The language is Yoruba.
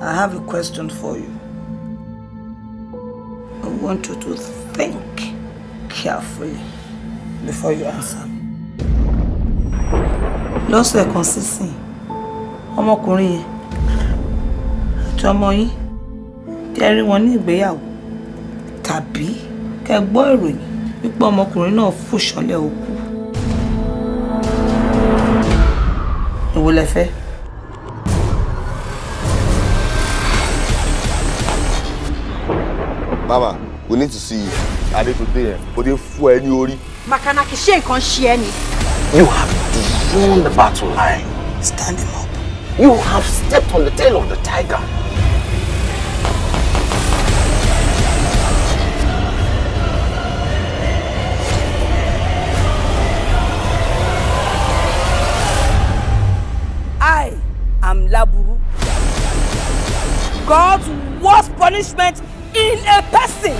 I have a question for you. I want you to think carefully before you answer. Lọ́sẹ̀ kan sísìn, ọmọkùnrin yẹn àti ọmọ yín kẹ́ rí wọn ní ìgbéyàwó tàbí kẹ́ gbọ́ ìròyìn wípé ọmọkùnrin náà fò ṣánlẹ̀ òkú. Èwo lẹ fẹ́? Mama, we need to see you. Adé tó dé yẹn, ó dé fún ẹ ní orí. Makanaki ṣé nǹkan ṣe ẹ́ ni? You have drawn the battle line. Stand him up. You have stepped on the tail of the tiger. I am Laburu. God's worst punishment in a person.